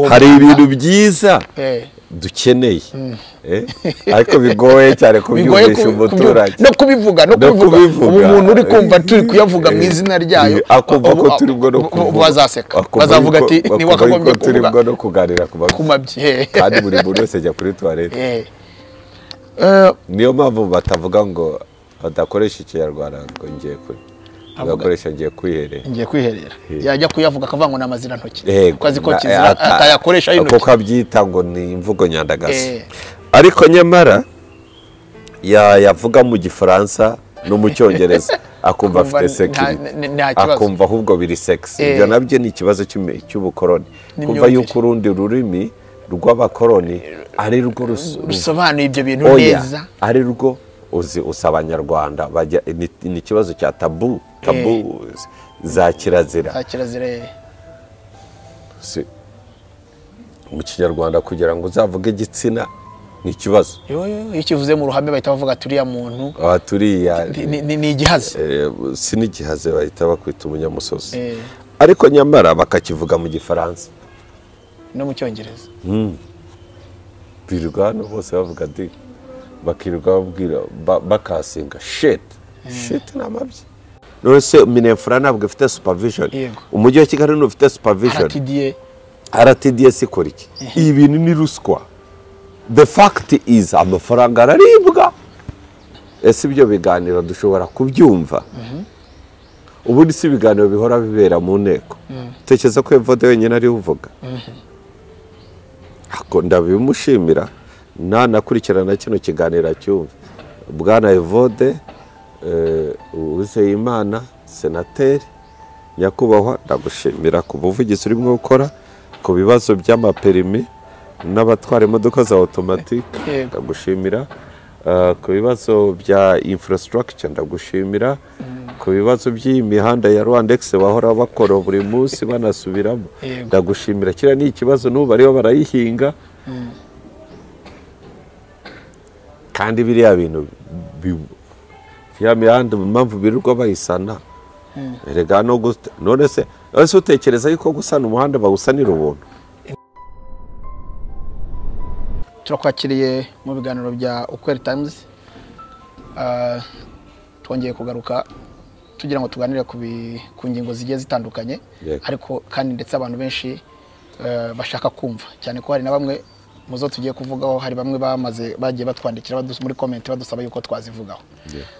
hari ibintu byiza dukeneye eh? ariko bigoye cyane kubyumvisha umuturage no kubivuga no No kubivuga kubivuga. ubu umuntu uri kumva turi kuyavuga mu Eh, izina ryayo eh, akumva ko ubu- turimo no ubu- ubu kuvuga. bazaseka Akumva bazavuga yuko- ati akumva ni wakagombye yuko turimo kuvuga no kuganira ku ku babyeyi mabyeyi kandi buri muntu wese ajya kuri tuwarete Eh. Eh, niyo mpamvu batavuga ngo badakoresha ikinyarwanda ngo ngiye kuri bagakoresha ngiye kwiherera ngiye kwiherera yajya kuyavuga akavangwa n'amazirantoki Yego, kuko azi ko na- kizira ata- atayakoresha y'intoki kuko abyita ngo ni imvugo nyandagazi Eh. ariko nyamara ya- yavuga mu gifaransa no mu cyongereza akumva Akumva afite nta- sekirite n- nta kibazo. akumva ahubwo biri sekisi Eh. ibyo nabyo ni ikibazo cy'imi- cy'ubukoroni kumva N'imyumvire. yuko urundi rurimi rw'abakoroni ari rwo rus- rusobanuye ibyo bintu oya neza ari rwo uzi usa abanyarwanda bajya ni ni ikibazo cya tabu tabu za kirazira nta kirazira eh. Si- mu kinyarwanda kugira ngo uzavuge igitsina ni ikibazo yo yo iyo ukivuze mu ruhame bahita bavuga turiya muntu aha turiya ni- ni ni- ni igihazi eh, si n'igihaze bahita bakwita umunyamusozi Eh, ariko nyamara bakakivuga mu gifaransa no mu cyongereza birirwa hano bose bavuga di bakirirwa babwira ba- bakasinga shiti shiti ni amabyi none se minefura ntabwo ifite supavishoni Yego. umujyi wa kigali ntufite supavishoni aratidiye rtds ikora iki ibi bintu ni ruswa the fact is amafaranga araribwa ese ibyo biganiro dushobora kubyumva ubundi si ibiganiro bihora bibera mu nteko tekereza ko evode wenyine ariwe uvuga Ako ndabimushimira nanakurikirana kino kiganiro acyumve bwana evode uwizeyimana senateri nyakubahwa ndagushimira ku buvugizi urimo gukora ku bibazo by'amaperimi n'abatwara imodoka za otomatike Yego. ndagushimira Eh, ku bibazo bya infrastructure ndagushimira ku bibazo by'iyi mihanda ya rwandex bahora bakora buri munsi banasubiramo Yego. ndagushimira kiriya ni ikibazo n'ubu bariho barayihinga kandi biriya bintu bi- ya mihanda mu mpamvu birirwa bayisana erega no gute none se none se utekereza yuko gusana umuhanda bawusanira ubuntu turakwakiriye mu biganiro bya ukweri tayimuzi twongeye kugaruka tugira ngo tuganire ku bi- ku ngingo zigiye zitandukanye Yego. ariko kandi ndetse abantu benshi eh, bashaka kumva cyane ko hari na bamwe mu zo tugiye kuvugaho hari bamwe bamaze bagiye batwandikira badus- muri komenti badusaba yuko twazivugaho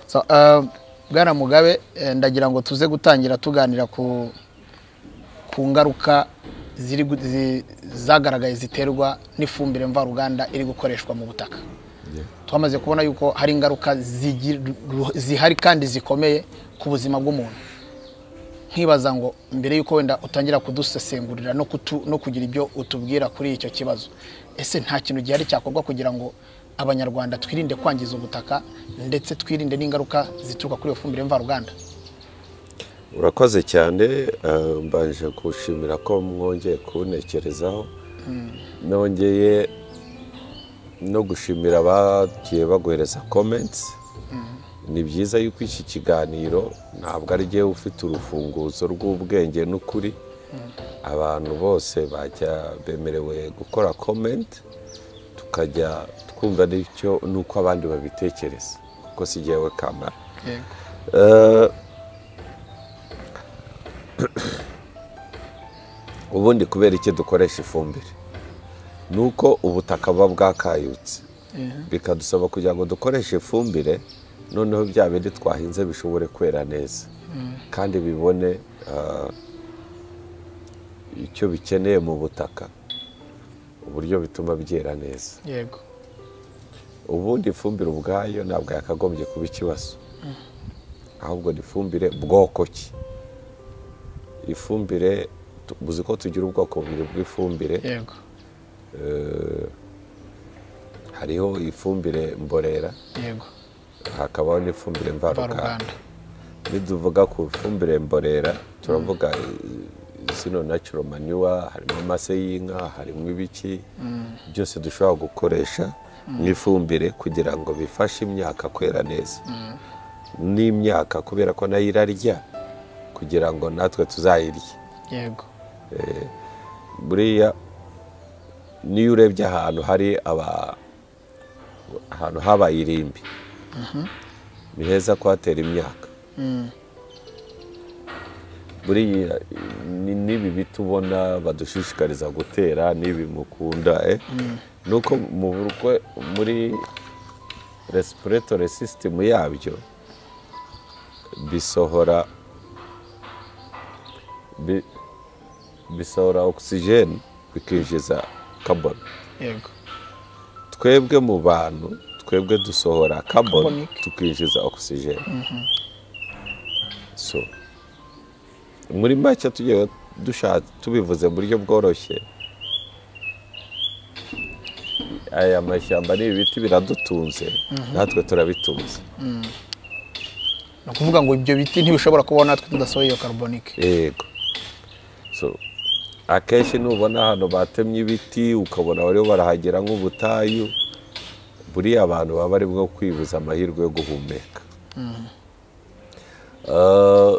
So, eh, bwana mugabe eh, ndagira ngo tuze gutangira tuganira ku ku ngaruka ziri gu- zi- zagaragaye ziterwa n'ifumbire mvaruganda iri gukoreshwa mu butaka twamaze kubona yuko hari ingaruka zigi- ru- zihari kandi zikomeye ku buzima bw'umuntu nkibaza ngo mbere y'uko wenda utangira kudusesengurira no, kutu, no kugira ibyo utubwira kuri icyo kibazo ese nta kintu gihari cyakorwa kugira ngo abanyarwanda twirinde kwangiza ubutaka ndetse twirinde n'ingaruka zituruka kuri iyo fumbire mvaruganda urakoze cyane eh, mbanje gushimira ko mwongeye kuwunekerezaho nongeye no gushimira abagiye baguhereza komenti ni byiza yuko iki kiganiro ntabwo ari jyewe ufite urufunguzo rw'ubwenge n'ukuri abantu bose bajya bemerewe gukora komenti tukajya twumva n'icyo n'uko abandi babitekereza kuko si jyewe kamara Eh, ubundi kubera iki dukoresha ifumbire ni uko ubutaka buba bwakayutse bikadusaba kugira ngo dukoreshe ifumbire noneho bya bindi twahinze bishobore kwera neza kandi bibone ah, icyo bikeneye mu butaka uburyo bituma byera neza yego ubundi ifumbire ubwayo ntabwo yakagombye kuba ikibazo ahubwo ni ifumbire bwoko ki ifumbire tu- uzi ko tugira ubwoko bubiri bw'ifumbire yego eh, hariho ifumbire mborera yego hakabaho n'ifumbire mvaruganda mvaruganda niduvuga ku ifumbire mborera turavuga eh, zino natural manure harimo amase y'inka harimo ibiki byose dushobora gukoresha nk'ifumbire kugira ngo bifashe imyaka kwera neza n'imyaka kubera ko nayo irarya kugira ngo natwe tuzayirye yego buriya niyo urebye ahantu hari aba ahantu habaye irimbi ni heza kuhatera imyaka buriya ni n'ibi biti ubona badushishikariza gutera n'ibi mukunda eh ni uko mu burwe muri resipuretore sisitemu yabyo bisohora bi- bisohora ogisijeni bikinjiza kaboni yego twebwe mu bantu twebwe dusohora kaboni Carbonic. tukinjiza ogisijeni so muri make tugiye dusha- tubivuze mu buryo bworoshye aya mashyamba n'ibi biti biradutunze natwe turabitunze ni ukuvuga ngo ibyo biti ntibishobora kubaho natwe tudasohoye iyo karubonike yego so akenshi nubona ahantu batemye ibiti ukabona bariho barahagera nk'ubutayu buriya abantu baba bari bwo kwibuza amahirwe yo guhumeka Eh,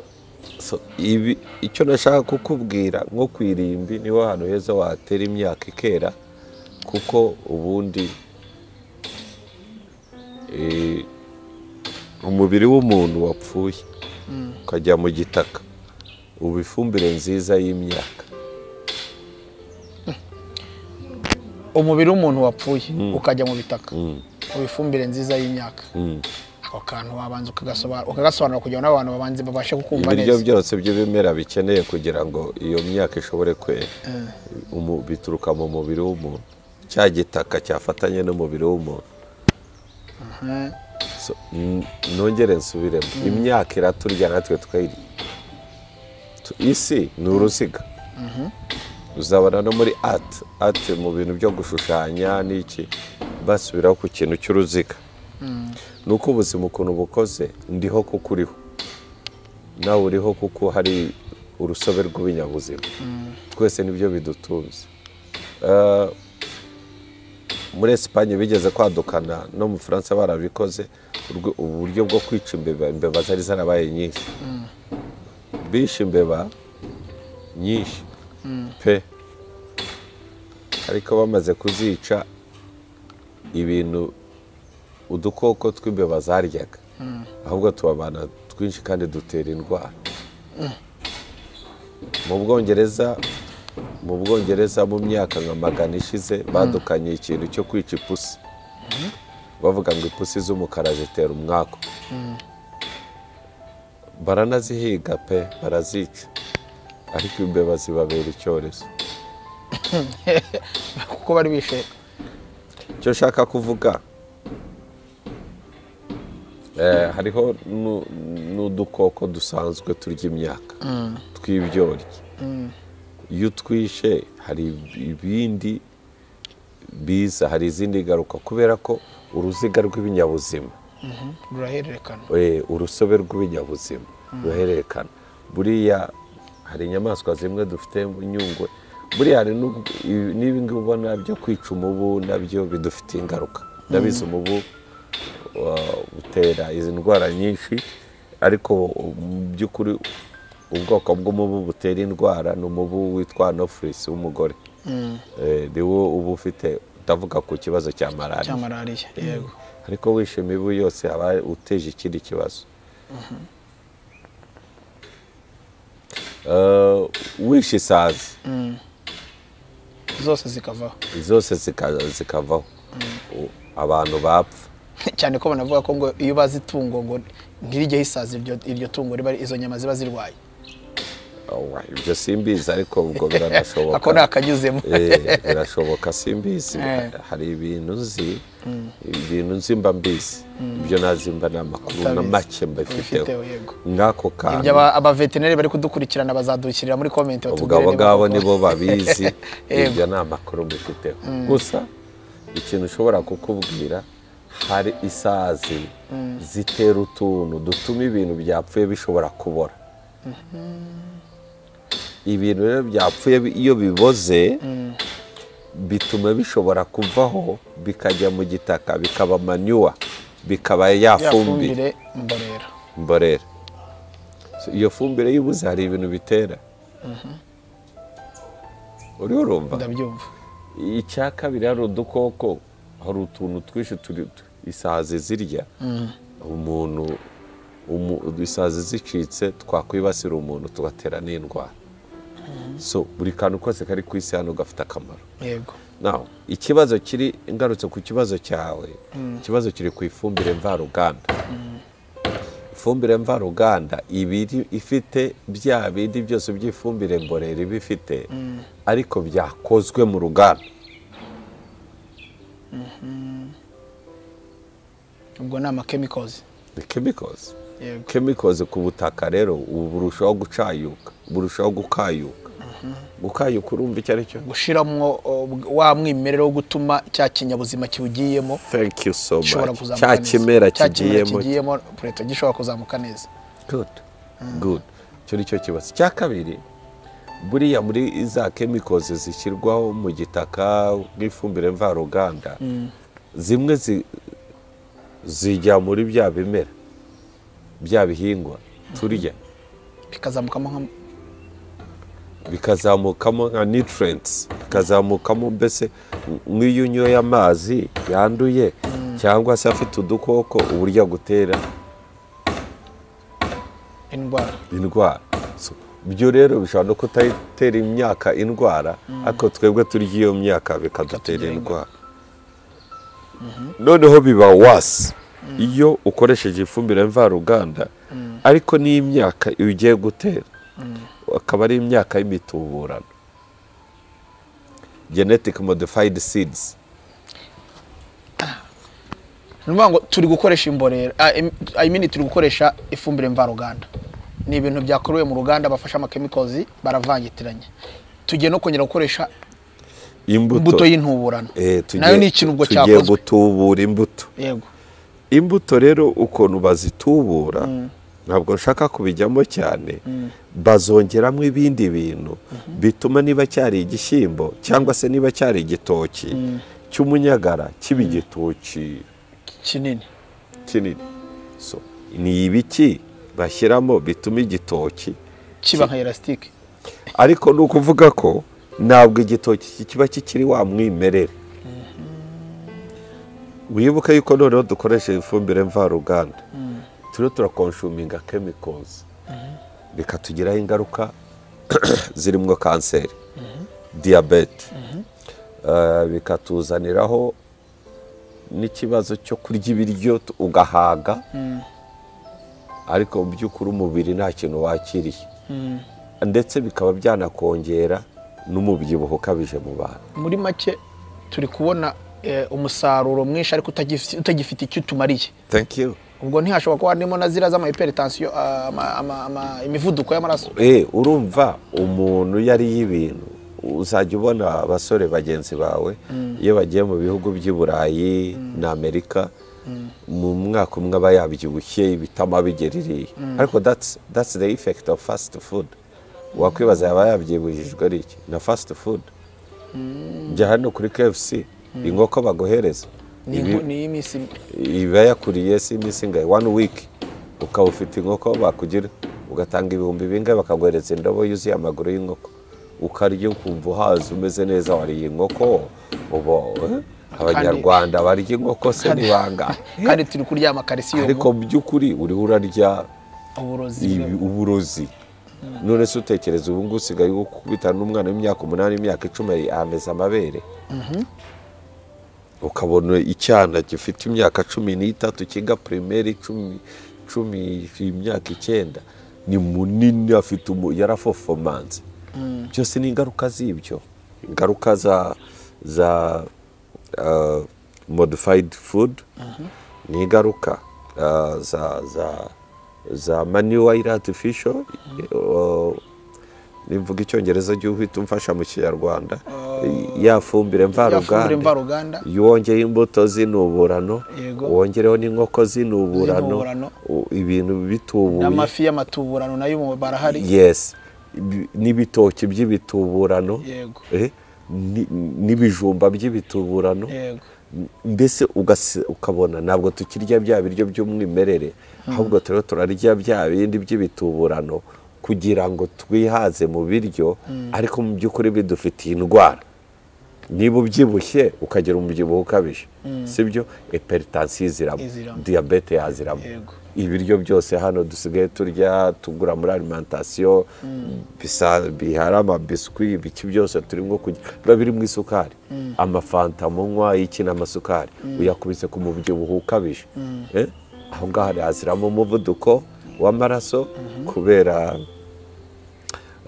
so, ibi- icyo nashaka kukubwira nko ku irimbi niho hantu heza watera imyaka ikera kuko ubundi eh, umubiri w'umuntu wapfuye ukajya mu gitaka uba ifumbire nziza y'imyaka umubiri w'umuntu wapfuye ukajya mu bitaka uba ifumbire nziza y'imyaka ako kantu wabanza ukagasobanura ukagasobanura kugira ngo n'abantu babanze babashe kukumva ibiryo neza byose by'ibimera bikeneye kugira ngo iyo myaka ishobore kwera Umu- bituruka mu mubiri w'umuntu cya gitaka cyafatanye n'umubiri w'umuntu So, n- nongere nsubiremo imyaka iraturya natwe twayirya Tu- isi ni uruziga uzabona no muri ati ati mu bintu byo gushushanya n'iki basubiraho ku kintu cy'uruziga ni uko ubuzima ukuntu bukoze ndiho kuko uriho nawe uriho kuko hari urusobe rw'ibinyabuzima twese nibyo bidutunze Eh, muri esipanye bigeze kwadukana no mu bufaransa barabikoze urwe- uburyo bwo kwica imbeba imbeba zari zarabaye nyinshi bishe imbeba nyinshi pe ariko bamaze kuzica ibintu udukoko tw'imbeba zaryaga ahubwo tubabana twinshi kandi dutera indwara mu bwongereza mu bwongereza mu myaka nka magana ishize badukanye ikintu cyo kwica ipusi bavuga ngo ipusi z'umukara zitera umwaku baranazihiga pe barazica ariko imbeba zibabera icyorezo kuko bari bishe icyo nshaka kuvuga eh, hariho nu- n'udukoko dusanzwe turya imyaka tw'ibyonnyi iyo utwishe hari ibindi biza hari izindi ngaruka kubera ko uruziga rw'ibinyabuzima rurahererekana eh, urusobe rw'ibinyabuzima ruhererekana buriya hari inyamaswa zimwe dufite nyungwe buriya hari n'ubwo- ibi- n'ibi ngibi ubona byo kwica umubu nabyo bidufitiye ingaruka ndabizi umubu uh, utera izi ndwara nyinshi ariko mu by'ukuri ubwoko bw'umubu butera indwara ni umubu witwa nofurisi w'umugore Eh, ni wo uba ufite ndavuga ku kibazo cya cya malariya malariya yego ariko wishe imibu yose aba uteje ikindi kibazo Eh, wishe isazi zose zikavaho zose zika- zikavaho U- abantu bapfa cyane ko banavuga ko ngo iyo bazi itungo ngo ntirijye hisaza iryo, iryo tungo riba izo nyama ziba zirwaye Awa, ibyo simbizi ariko ubwo biranashoboka ako ni akanyuzemo Eh, birashoboka simbizi Eh. hari ibintu nzi ibintu nzi mba mbizi ibyo nazi mba ni amakuru na Utabizi. make mbifiteho Ubifiteho, yego. nk'ako ibyo kantu aba- abaveterineri bari kudukurikirana bazadushyirira muri komenti ubwo abo ngabo nibo babizi Yego. ibyo ni amakuru mbifiteho gusa ikintu ushobora kukubwira hari isazi zitera utuntu dutuma ibintu byapfuye bishobora kubora ibintu rero byapfuye bi- iyo biboze bituma bishobora kuvaho bikajya mu gitaka bikaba manyuwa bikaba yafumbire yafumbire mborera mborera So, iyo fumbire y'ibuze hari ibintu bitera uriho urumva ndabyumva icya kabiri hari udukoko hari utuntu twinshi turi isazi zirya umuntu umu- isazi zicitse twakwibasira umuntu tugatera n'indwara so buri kantu kose kari ku isi hano gafite akamaro yego naho ikibazo kiri ingarutse ku kibazo cyawe ikibazo kiri ku ifumbire mvaruganda ifumbire mvaruganda ibiri ifite bya bindi byose by'ifumbire mborera iba ifite ariko byakozwe mu ruganda ubwo ni amakemikozi ni chemicals yego chemicals ku butaka rero ubu burushaho gucayuka burushaho gukayuka gukayuka urumva icyo ari cyo gushyiramo wa mwimerere wo gutuma cya kinyabuzima kiwugiyemo thank you so gishobora much kuzamuka cya neza kimera Cya kimera kigiyemo kigiyemo pureto gishobora kuzamuka neza good good icyo ni cyo kibazo icya kabiri buriya muri za kemikozi zishyirwaho mu gitaka nk'ifumbire mvaruganda zimwe zi- zijya muri bya bimera bya bihingwa turya bikazamukamo nka bikazamukamo nka nutrients bikazamukamo mbese nk'iyo unyoye amazi yanduye cyangwa se afite udukoko uburyo agutera indwara indwara So, ibyo rero bishobora no kutatera imyaka indwara ariko twebwe turya iyo myaka bikadutera Bikatugera indwara noneho biba wasi iyo ukoresheje ifumbire mvaruganda ariko n'imyaka ugiye gutera akaba ari imyaka y'imituburano genetic modified seeds ni ukuvuga ngo turi gukoresha imborera ah, im- i mean turi gukoresha ifumbire mvaruganda ni ibintu byakorewe mu ruganda bafashe amakemikozi baravangitiranya tugiye no kongera gukoresha imbuto y'intuburano Eh, tugiye- nayo ni ikintu ubwo tugiye cyakozwe gutubura imbuto yego imbuto rero ukuntu bazitubura ntabwo nshaka kubijyamo cyane bazongeramo ibindi bintu bituma niba cyari igishyimbo cyangwa se niba cyari igitoki cy'umunyagara kiba igitoki kinini kinini So, ni ibiki bashyiramo bituma igitoki kiba nka elasitike ariko ni ukuvuga ko ntabwo igitoki kiba kikiri wa mwimerere wibuke yuko noneho dukoresha ifumbire mvaruganda turiho turakonshuminga kemikozi bikatugiraho ingaruka zirimo kanseri diyabete Eh, bikatuzaniraho n'ikibazo cyo kurya ibiryo tu- ugahaga ariko mu by'ukuri umubiri nta kintu wakiriye ndetse bikaba byanakongera n'umubyibuho ukabije mu bantu muri make turi kubona eh, umusaruro mwinshi ariko utagif- utagifite icyo utumariye thank you ubwo ntihashobora kuba harimo na ziriya z'ama hypertension, ah, ama- ama- ama- imivuduko y'amaraso eh urumva umuntu iyo ariye ibintu uzajya ubona abasore bagenzi bawe iyo bagiye mu bihugu by'i burayi na amerika mu mwaka umwe aba yabyibushye ibitama bigeririye ariko that's, that's the effect of fast food wakwibaza yaba yabyibujijwe ari iki na fast food njya hano kuri kfc inkoko baguhereza ni Ibi- inkoni y'iminsi iba yakuriye si iminsi ingahe one week ukaba ufite inkoko bakugira ugatanga ibihumbi bingahe bakaguhereza indobo yuzuye amaguru y'inkoko ukarya ukumva uhaze umeze neza wariye inkoko uba eh, abanyarwanda barya inkoko se kandi- ntibanga kandi turi kuryama calcium ariko mu by'ukuri uriho urarya uburozi ibi- uburozi none se utekereza ubu ngubu usigaye gukubitana n'umwana w'imyaka umunani imyaka icumi ameze amabere ukabona icyana gifite imyaka cumi n'itatu kiga pirimeri cumi cumi imyaka icyenda ni munini afite umu- yarafofomanze byose ni ingaruka z'ibyo ingaruka za za uh, modified food ni ingaruka uh, za za za manuwayiri atifisho nimvuga icyongereza uhita umfasha mu kinyarwanda ya fumbire yafumbire mvaruganda mvaruganda iyo wongeye imbuto z'inuburano Yego. wongereho n'inkoko z'inuburano Z'inuburano. u- ibintu bitubuye n'amafi y'amatuburano nayo ubu barahari yes Ibi- n'ibitoki by'ibituburano yego Eh, ni- n'ibijumba by'ibituburano yego mbese ugasi- ukabona ntabwo tukirya bya biryo by'umwimerere ahubwo turiho turarya bya bindi by'ibituburano kugira ngo twihaze mu biryo ariko mu by'ukuri bidufitiye indwara niba ubyibushye ukagira umubyibuho ukabije sibyo eperitansiyo ziraba Iziramo. diyabete yaziramo Yego. ibiryo byose hano dusigaye turya tugura muri alimentasiyo bisa- bihari amabiswi ibiki byose turimo kurya biba birimo isukari amafanta munywa y'iki n'amasukari uyakubise ku mubyibuho ukabije Eh? aho ngaho yaziramo umuvuduko w'amaraso kubera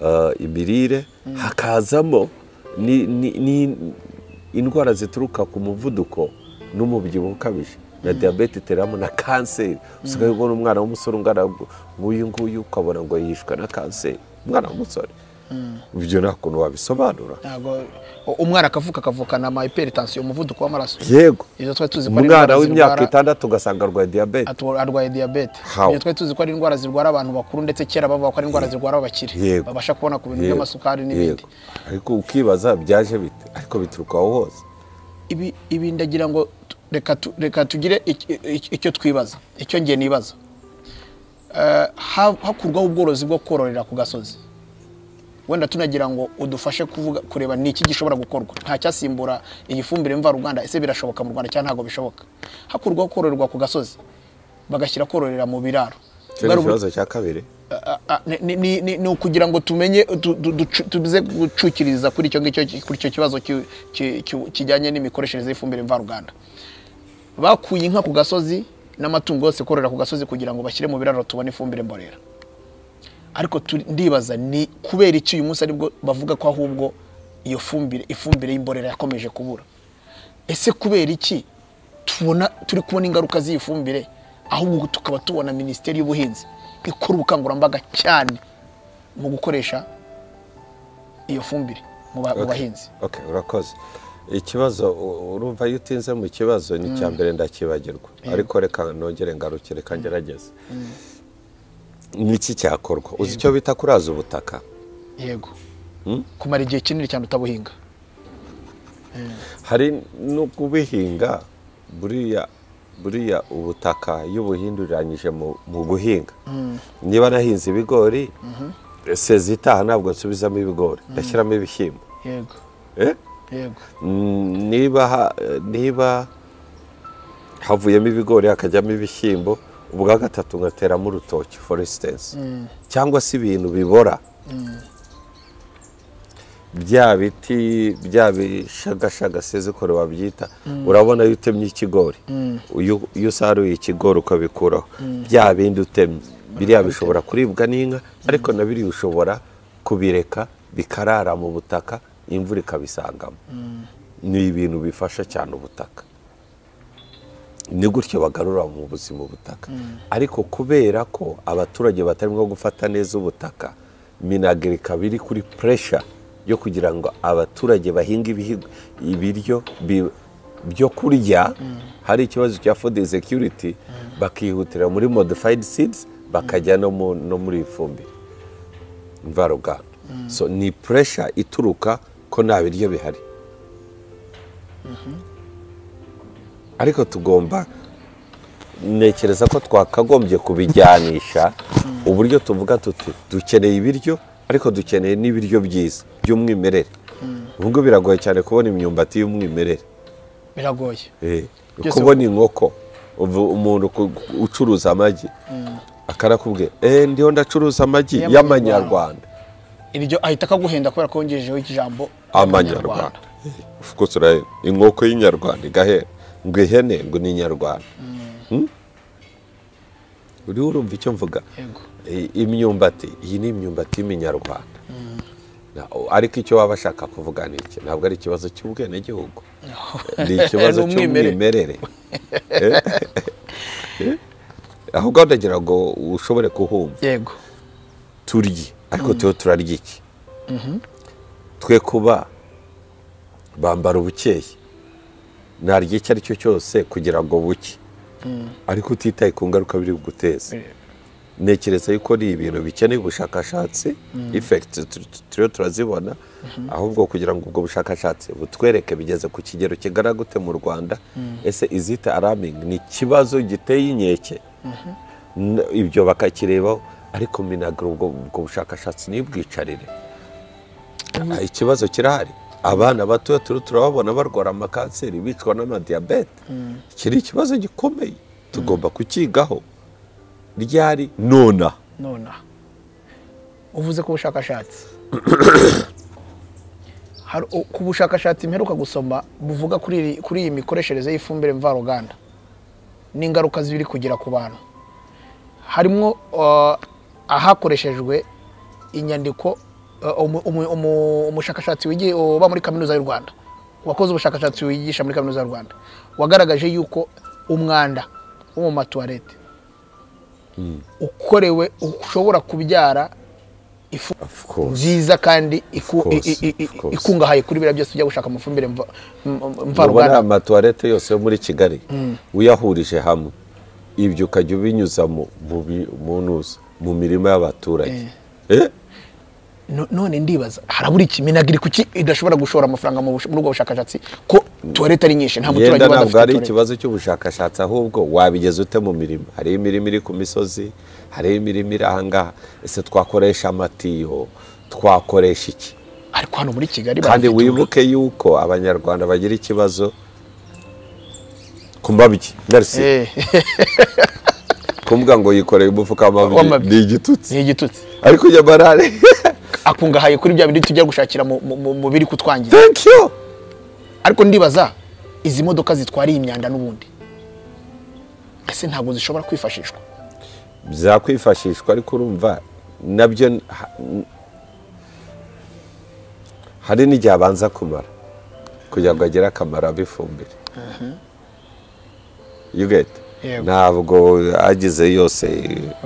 eh, imirire hakazamo ni- ni- ni- indwara zituruka ku muvuduko n'umubyibuho ukabije na diyabete iteramo na kanseri usigaye ubona umwana w'umusore ungana gu- nk'uyu nguyu ukabona ngo yishwe na kanseri umwana w'umusore ibyo nta kuntu wabisobanura ntabwo umwana akavuka akavukana ama hypertension umuvuduko w'amaraso yego izo twari tuzi ko umwana ari indwara w'imyaka zirwara itandatu ugasanga arwaye diyabete atu- arwaye diyabete How? iyo twari tuzi ko ari indwara zirwara abantu bakuru ndetse kera bavuga ko ari indwara zirwara abakire Yego. babasha kubona ku bintu Yego. by'amasukari n'ibindi Yego. ariko ukibaza byaje bite ariko bituruka aho hose ibi ibi ndagira ngo tu- reka tu- reka tugire iki- iki- icyo twibaza icyo ngiye nibaza Eh, ha- hakurwaho ubworozi bwo kororera ku gasozi wenda tunagira ngo udufashe kuvuga kureba ni iki gishobora gukorwa nta cyasimbura iyi fumbire mvaruganda ese birashoboka mu rwanda cyangwa ntabwo bishoboka hakurwaho kororerwa ku gasozi bagashyira kororera mu biraro icyo ni Bwari ubu- ikibazo cya kabiri Ah, ah, ni- ni- ni- ni- ni ukugira ngo tumenye tu- tu- ducu- tuze gucukiriza kuri icyo ngicyo kuri icyo kibazo ki- ki- ki- kijyanye n'imikoreshereze y'ifumbire mvaruganda bakuye inka ku gasozi n'amatungo yose kororera ku gasozi kugira ngo bashyire mu biraro tubone ifumbire mborera ariko turi- ndibaza ni kubera iki uyu munsi aribwo bavuga ko ahubwo iyo fumbire ifumbire y'imborera yakomeje kubura ese kubera iki tubona turi kubona ingaruka z'iyi fumbire ahubwo tukaba tubona minisiteri y'ubuhinzi ikora ubukangurambaga cyane mu gukoresha iyo fumbire mu ba- mu Okay. bahinzi Okay, urakoze ikibazo u- urumva iyo utinze mu kibazo ni icya mbere ndakibagirwa ariko reka nongere ngarukire reka ngerageze ni iki cyakorwa uzi icyo bita kuraza ubutaka yego kumara igihe kinini cyane utabuhinga hari no kubihinga buriya buriya ubutaka iyo ubuhinduriranyije mu- mu guhinga niba nahinze ibigori sezi itaha ntabwo nsubizamo ibigori ndashyiramo ibishyimbo yego Eh? yego Mm, niba ha- niba havuyemo ibigori hakajyamo ibishyimbo ubwa gatatu ngateramo urutoki for instance cyangwa se ibintu bibora bya biti bya bishagashaga sinzi ukuntu babyita urabona iyo utemye ikigori iyo iyo usaruye ikigori ukabikuraho bya bindi utemye biriya bishobora kuribwa n'inka ariko na biriya ushobora kubireka bikarara mu butaka imvura ikabisangamo ni ibintu bifasha cyane ubutaka ni gutyo bagarura mu buzima ubutaka ariko kubera ko abaturage batarimo gufata neza ubutaka minagirika biri kuri puresha yo kugira ngo abaturage bahinge ibihi- ibiryo bi- byo kurya hari ikibazo cya food security bakihutira muri modified seeds bakajya no mu- no muri ifumbire mvaruganda so ni puresha ituruka ko nta biryo bihari ariko tugomba ntekereza ko twakagombye kubijyanisha uburyo tuvuga tuti dukeneye ibiryo ariko dukeneye n'ibiryo byiza by'umwimerere ubu ngubu biragoye cyane kubona imyumbati y'umwimerere biragoye Eh, Byose kubona inkoko ubu umuntu ku- ku- ucuruza amagi akarakubwira eee ndiho ndacuruza amagi y'amanyarwanda iryo ahita akaguhenda kubera ko wongejeho ijambo amanyarwanda fukuzi urahera inkoko y'inyarwanda igahera ngo ihene ngo ni inyarwanda Hmm? uriho urumva icyo mvuga Yego. I- imyumbati iyi ni imyumbati y'iminyarwanda Na- ariko icyo waba ashaka kuvuga ni iki ntabwo ari ikibazo cy'ubwenegihugu ni ikibazo Ni umwimerere. cy'umwimerere Eh? Eh? ahubwo ndagira ngo ushobore kuhumva yego turye ariko tuyo turarya iki twe kuba bambara ubukeye narya icyo ari cyo cyose kugira ngo buke ariko utitaye ku ngaruka biri buguteze ntekereza yuko ari ibintu bikeneye ubushakashatsi ifekiti turiyo turazibona ahubwo kugira ngo ubwo bushakashatsi butwereke bigeze ku kigero kigana gute mu rwanda ese izita aramingi ni ikibazo giteye inkeke N- ibyo bakakirebaho ariko minagiro ubwo ubwo bushakashatsi ntibwicarire Ah, ikibazo kirahari abana bato turababona barwara amakanseri bicwa n'amadiyabete iki ni ikibazo gikomeye tugomba kukigaho ryari nona nonaha uvuze ku bushakashatsi Hari- u- ku bushakashatsi mperuka gusoma buvuga kuri iri- kuri iyi mikoreshereze y'ifumbire mvaruganda n'ingaruka ziri kugira ku bantu harimo uh, ahakoreshejwe inyandiko uh, umu- umu- umu- umushakashatsi wigiye- uba muri kaminuza y'u rwanda wakoze ubushakashatsi wigisha muri kaminuza y'u rwanda wagaragaje yuko umwanda wo mu matuwarete ukorewe ushobora kubyara ifu Of course. nziza kandi iku- Of course, i- i- i- of course. ikungahaye kuri biriya byose bijya gushaka amafumbire mva- m- m- mubona mvaruganda amatuwarete yose yo muri kigali uyahurije hamwe ibyo ukajya ubinyuza mu- mu bi- mu ntuza, mu mirima y'abaturage Eh, No- none ndibaza harabura ikiminagiri kuki idashobora gushora amafaranga mu bush- muri ubwo bushakashatsi ko tuwarete ari nyinshi nta muturage yenda ubanza ntabwo ari afite tuwarete ikibazo cy'ubushakashatsi ahubwo wabigeza ute mu mirima hariho imirima iri ku misozi hariho imirima iri ahangaha ese twakoresha amatiyo twakoresha iki ariko hano muri kigali kandi barafite ubu- wibuke yuko abanyarwanda bagira ikibazo ku mabyi merci Eh, kumbwa ngo yikoreye umufuka w'amabyi W'amabyi. ni igitutsi ni igitutsi ariko njya barare akungahaye kuri bya bindi tujya gushakira mu- mu mu- mu biri kutwangiza thank you ariko ndibaza izi modoka zitwara iyi myanda n'ubundi ese ntabwo zishobora kwifashishwa byakwifashishwa ariko urumva nabyo n- ha- n- hari n'igihe abanza kumara kugira ngo agire akamaro ab'ifumbire you get Yego. ntabwo agize yose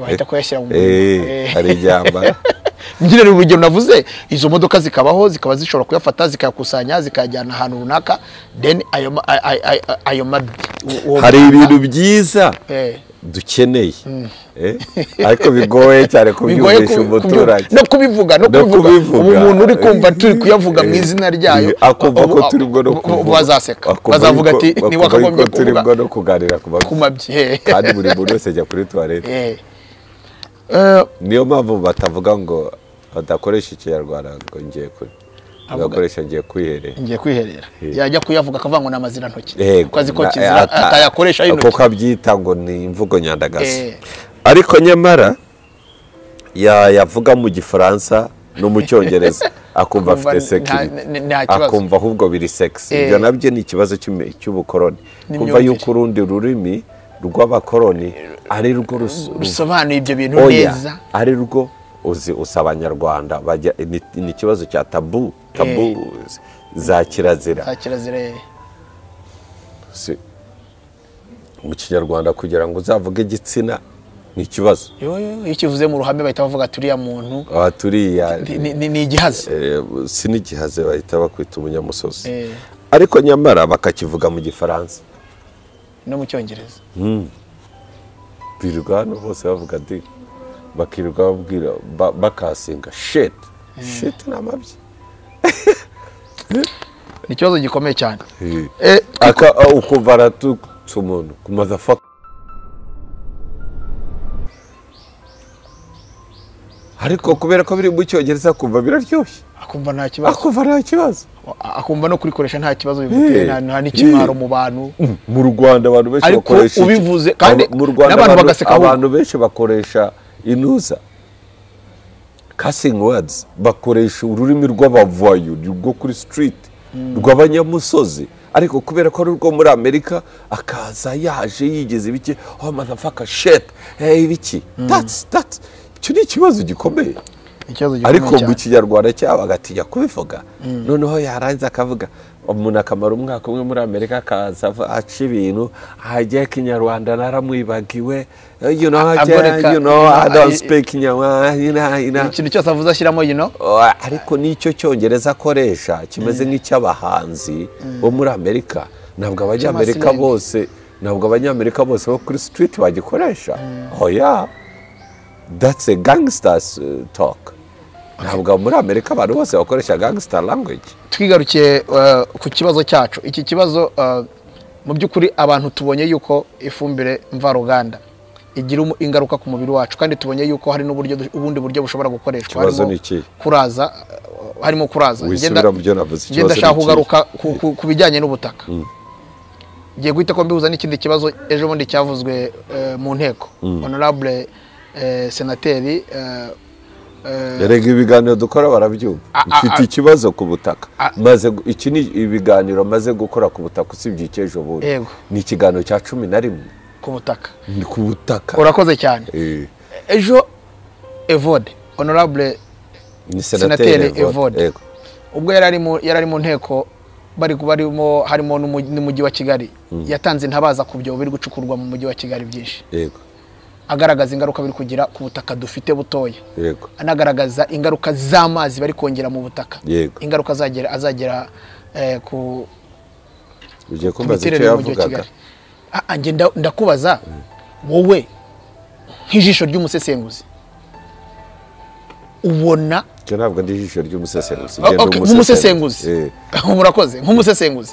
Bahita kuyashyira mu Eh, murima. eh, Eh. hari igihe amara nyine ni urugero navuze izo modoka zikabaho zikaba zishobora kuyafata zikayakusanya zikayajyana ahantu runaka then ayo ma- ay- ay- ay- ayo mabi uwo hari mwanda- ibintu byiza Eh, dukeneye Eh, ariko bigoye cyane bigoye kubyumvisha ku- kubyu- umuturage no kubivuga no No kubivuga kubivuga. ubu umuntu uri kumva turi kuyavunga Eh, mu izina ryayo eh, akumva ubu- ko turi bwo no ubu- kuvuga ubu bazaseka Akumva bazavuga yuko- ati akumva niwe wakagombye yuko turi bwo kuvuga no kuganira ku ku babyeyi mabyi eh. kandi buri muntu wese ajya kuri tuwarete Eh. Eh, niyo mpamvu batavuga ngo badakoresha ikinyarwanda ngo ngiye kuri bagakoresha ngiye kwiherera ngiye kwiherera Eh. yajya kuyavuga akavangwa n'amazirantoki Yego. kuko azi ko Na- kizira ata- atayakoresha y'intoki kuko abyita ngo ni imvugo nyandagazi Eh. ariko nyamara ya- yavuga mu gifaransa no mu cyongereza akumva Akumva afite nta- sekirite n- nta kibazo. akumva ahubwo biri sekisi Eh. ibyo nabyo ni ikibazo cy'imi- cy'ubukoroni kumva N'imyumvire. yuko urundi rurimi rw'abakoroni ari rwo rusu- bisobanuye ibyo bintu oya neza ari rwo uzi usa abanyarwanda bajya ni, ni ikibazo cya tabu tabu za kirazira za kirazira eh. Si- mu kinyarwanda kugira ngo uzavuge igitsina ni ikibazo Yo, yo, iyo ukivuze mu ruhame bahita bavuga ati uriya muntu aha turiya ni- ni ni- ni igihazi eh, si n'igihaze bahita bakwita umunyamusozi Eh, ariko nyamara bakakivuga mu gifaransa no mu cyongereza birirwa hano bose bavuga di bakirirwa babwira ba- bakasinga sheti sheti ni amabyi ni ikibazo gikomeye cyane Eh. Eh, aka a- ukumva aratutse umuntu ku motherfucker ariko kubera ko biri mu cyongereza kumva biraryoshye akumva nta kibazo akumva nta kibazo akumva no kurikoresha nta kibazo bimuteye Eh, nta- nta n'ikimwaro mu bantu mu rwanda abantu benshi Ariko bakoresha iki? ubivuze kandi Aba- mu rwanda n'abantu abantu, bagaseka ahubwo. abantu benshi bakoresha inuza casting words bakoresha ururimi rw'abavayo rwo kuri street rw'abanyamusozi ariko kubera ko ari urwo muri amerika akaza yaje yigeze ibiki oh motherfucker shit hey ibiki that's that's icyo ni ikibazo gikomeye ni ikibazo gikomeye ariko mu cyane kinyarwanda cyabo agatinya kubivuga noneho yarangiza akavuga umuntu akamara umwaka umwe muri amerika akaza av- aca ibintu hajya kinyarwanda naramwibagiwe Eh, you know, agoreka, you know, I don't eh, speak kinyarwanda you know, you know. ikintu cyose avuze ashyiramo you know Oh, ariko n'icyo cyongereza akoresha kimeze nk'icy'abahanzi bo muri amerika ntabwo abanyamerika Cy'amasinema. bose ntabwo abanyamerika bose bo kuri street bagikoresha oya that's a gangsters uh, talk ntabwo muri amerika abantu bose bakoresha gangster language twigarukiye eh, ku kibazo cyacu iki kibazo eh, mu by'ukuri abantu tubonye yuko ifumbire mvaruganda igira umu- ingaruka ku mubiri wacu kandi tubonye yuko hari n'uburyo du- ubundi buryo bushobora gukoreshwa Ikibazo harimo ni ikihe? kuraza eh, harimo kuraza wisubira mu byo navuze njye ikibazo ni ndashaka ikihe? kugaruka ku- ku- ku bijyanye n'ubutaka ngiye guhita ko mbihuza n'ikindi kibazo ejo bundi cyavuzwe eh, mu nteko honorable eh, senateri eh, eh, erega ibiganiro dukora barabyumva A- a- mfite a- ikibazo ku butaka A- maze gu- iki ni ibiganiro maze gukora ku butaka usibye icy'ejo bundi Yego. ni ikiganiro cya cumi na rimwe ku butaka ni ku butaka urakoze cyane Eh, ejo evode honorable ni Senateri senateri Evode. Evode Yego. ubwo yari ari mu yari ari mu nteko bari barimo harimo n'umu- n'umujyi wa kigali yatanze intabaza ku byobo biri gucukurwa mu mujyi wa kigali byinshi yego agaragaza ingaruka biri kugira ku butaka dufite butoya yego anagaragaza ingaruka z'amazi bari kongera mu butaka Yego. ingaruka azagera azagera eh, ku ugiye ku kumbaza miterere icyo y'umujyi wa yavugaga kigali Ah, ah, njye nda- ndakubaza wowe nk'ijisho ry'umusesenguzi ubona icyo ntabwo ndi ijisho ry'umusesenguzi Ah, ngenda okay, umusesenguzi. nk'umusesenguzi Eh, murakoze nk'umusesenguzi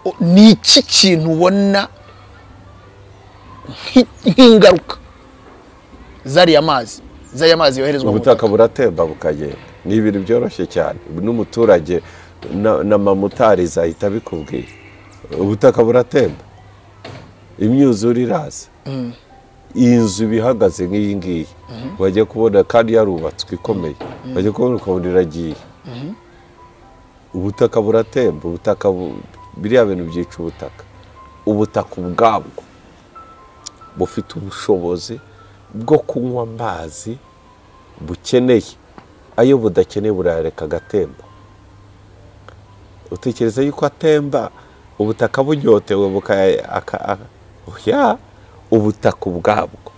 O- ni iki kintu ubona nk'i- nk'ingaruka zariya mazi zariya mazi yoherezwa mu ubutaka buratemba bukagenda ni ibintu byoroshye cyane n'umuturage na- na mamutariza ahita abikubwira ubutaka buratemba imyuzure iraza iyi nzu iba ihagaze nk'iyi ngiyi bajya kubona kandi yarubatswe ikomeye bajya kubona ukabona iragiye ubutaka buratemba ubutaka bu- biriya bintu byica ubutaka ubutaka ubwabwo bufite ubushobozi bwo kunywa amazi bukeneye ayo budakeneye burayareka agatemba utekereza yuko atemba ubutaka bunyotewe buka- aka- aka- oya ubutaka ubwabwo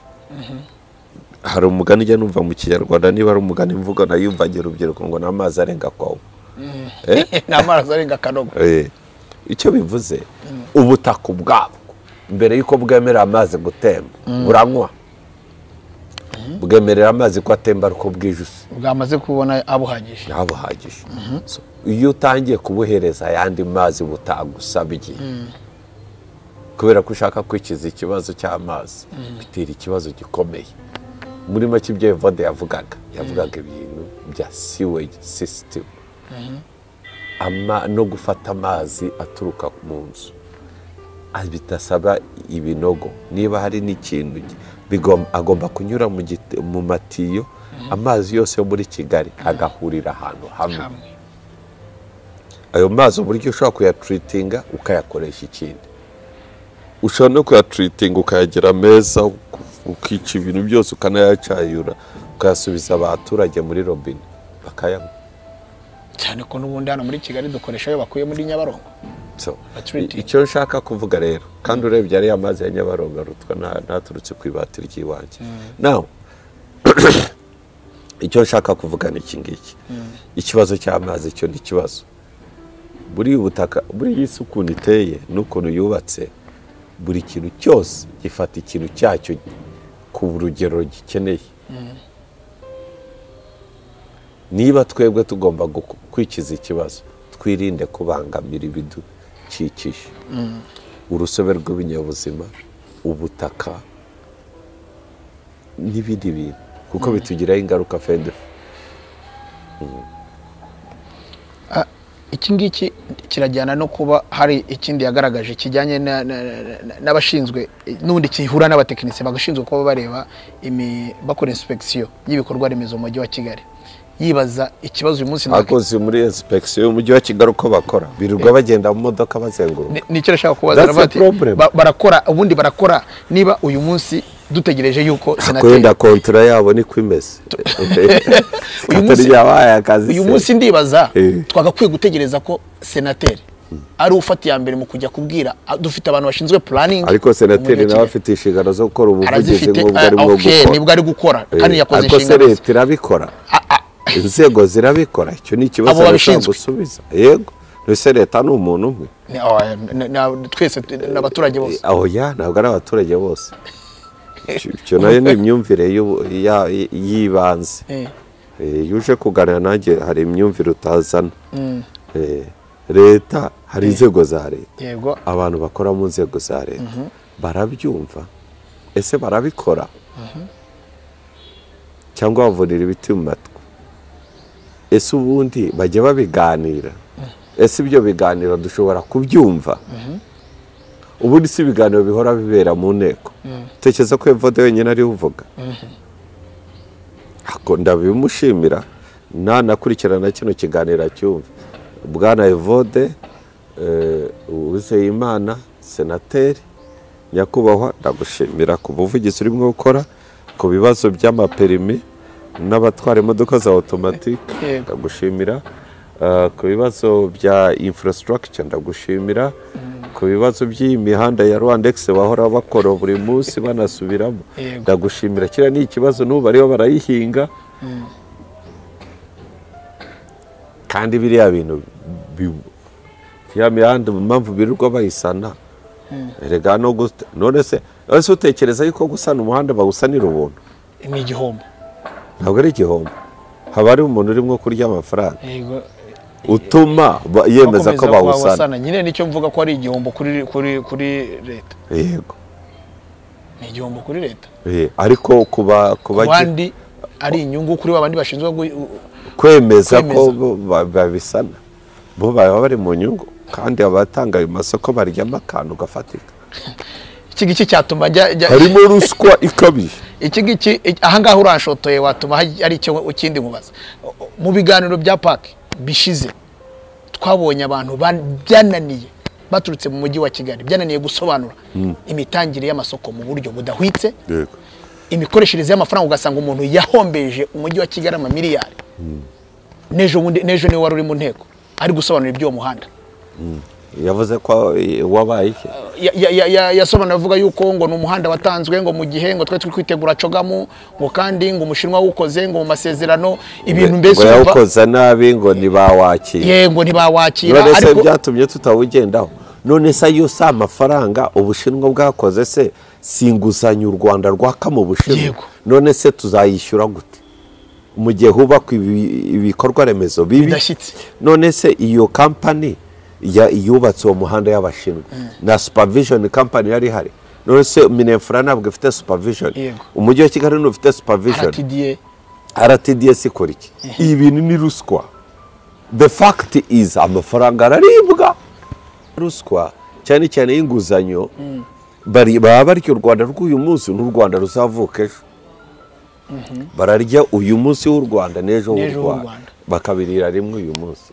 hari umugani ujya numva mu kinyarwanda niba ari umugani mvugo nayumvanye urubyiruko ngo ni amazi arenga kwawo Eh? ni amazi arenga akanogo Eh, icyo bivuze ubutaka ubwabwo mbere y'uko bwemerera amazi gutemba buranywa bwemerera amazi ko atemba ariko bwijuse bwamaze kubona abuhagije ntabuhagije So, iyo utangiye kubuhereza ayandi mazi butagusabye kubera ko ushaka kwikiza ikibazo cy'amazi bitera ikibazo gikomeye muri make ibyo evode yavugaga yavugaga ibintu bya siwegi sisitemu no gufata amazi aturuka mu nzu Ah, bidasaba ibinogo niba hari n'ikintu gi- bigom- agomba kunyura mu giti- mu matiyo amazi yose yo muri kigali agahurira ahantu hamwe hamwe ayo mazi uburyo ushobora kuyaturitinga ukayakoresha ikindi ushobora no kuyaturitinga ukayagira meza uku- ukica ibintu byose ukanayacayura ukayasubiza abaturage muri robine bakayanywa cyane ko n'ubundi hano muri kigali dukoresha ayo bakuye muri nyabarongo So, Maturity. i- icyo nshaka kuvuga rero kandi urebye ariya mazi ya nyabarongo arutwa nta- ntaturutse ku ibati ry'iwanjye nawe icyo nshaka kuvuga ni iki ngiki ikibazo cy'amazi cyo ni ikibazo buri butaka buri iyi si ukuntu iteye n'ukuntu yubatse buri kintu cyose gifata ikintu cyacyo ku rugero gikeneye niba twebwe tugomba guku- kwikiza ikibazo twirinde kubangamira ibidukikije urusobe rw'ibinyabuzima ubutaka n'ibindi bintu kuko bitugiraho ingaruka fede iki ngiki kirajyana no kuba hari ikindi yagaragaje kijyanye na- na- na- n'abashinzwe n'ubundi kihura n'abatekinisiye bagashinzwe kuba bareba imi- bakora inspeksiyo y'ibikorwa remezo mu mujyi wa kigali yibaza ikibazo uyu munsi nta- abakozi muri inspeksiyo y'umujyi wa kigali uko bakora birirwa bagenda mu modoka bazenguruka Ni- nicyo nashaka kubaza That's aravuga a ati, problem. ba- barakora ubundi barakora niba uyu munsi dutegereje yuko senateri kwenda kontura yabo niko imeze Uyu munsi- atari yabaye akazi uyu se. munsi ndibaza Eh. twagakwiye gutegereza ko senateri ari ufata iya mbere mu kujya kubwira ah, dufite abantu bashinzwe puraningi ariko senateri nawe afite inshingano zo gukora ubuvugizi arazifite nk'ubwo ah, arimo okay, gukora nibwo ari gukora kandi Eh, yakoze ariko se inshingano ze leta irabikora Ah, ah, inzego zirabikora icyo ni ikibazo Abo bashobora babishinzwe. gusubiza yego mbese leta ni umuntu umwe ni- oh, ni- ni- twese tu- ni abaturage bose aho ya ntabwo ari abaturage bose Icyo- icyo nayo ni imyumvire y'ubu- ya- y'ibanze Eh, Eh, iyo uje kuganira nanjye hari imyumvire utazana Eh, leta hari inzego za leta yego abantu bakora mu nzego za leta barabyumva ese barabikora cyangwa bavurira ibiti mu matwi ese ubundi bajya babiganira ese ibyo biganiro dushobora kubyumva ubundi si ibiganiro bihora bibera mu nteko tekereza ko evode wenyine ariwe uvuga ndabimushimira nanakurikirana kino kiganiro acyumva bwana evode uwizeyimana senateri nyakubahwa ndagushimira ku buvugizi urimo gukora ku bibazo by'amaperimi n'abatwara imodoka za otomatike ndagushimira ku bibazo bya infrastructure ndagushimira ku bibazo by'iyi mihanda ya rwandex bahora bakora buri munsi banasubiramo ndagushimira kiriya ni ikibazo n'ubu bariho barayihinga kandi biriya bintu ya mihanda impamvu birirwa bayisana rega no none se ese utekereza yuko gusana umuhanda bawusanira ubuntu ni igihombo ntabwo ari igihombo haba hari umuntu urimo kurya amafaranga utuma yemeza ko bawusana nyine nicyo mvuga ko ari igihombo kuri kuri kuri leta yego ni igihombo kuri leta ariko kuba kuba abandi ari inyungu kuri ba bandi bashinzwe kwemeza ko babisana bo baba bari mu nyungu kandi abatanga ayo masoko baryamo akantu gafatika iki ngiki cyatuma njya harimo ruswa ikabije iki ngiki aha ngaha urashotoye watuma hari icyo ukindi mubaza mu biganiro bya paki bishize twabonye abantu byananiye baturutse mu mujyi wa kigali byananiye gusobanura imitangire y'amasoko mu buryo budahwitse imikoreshereze y'amafaranga ugasanga umuntu yahombeje umujyi wa kigali amamiliyari n'ejo niwe wari uri mu nteko ari gusobanura iby'uwo muhanda yavuze ko wabaye iki yasobanura avuga yuko ngo ni umuhanda watanzwe ngo mu gihe ngo twari turi kwitegura cogamu ngo kandi ngo umushinwa wawukoze ngo mu masezerano ibintu mbese ngo yawukoza nabi ngo ntibawakira yego ntibawakira none se byatumye tutawugendaho none se ayo si amafaranga ubushinwa bwakoze se si inguzanyo u rwanda rwaka mu bushinwa none se tuzayishyura gute mu gihe hubakwa ibikorwa remezo bibi none se iyo kampani yubatse uwo muhanda y'abashinwa na supervision company yari ihari none se minefura ntabwo ifite supervision umujyi wa kigali ntufite supervision rtda ikora iki ibi bintu ni ruswa the fact is amafaranga araribwa ruswa cyane cyane y'inguzanyo baba barya u rwanda rw'uyu munsi n'u rwanda ruzavuka ejo bararya uyu munsi w'u rwanda n'ejo w'u rwanda bakabirira rimwe uyu munsi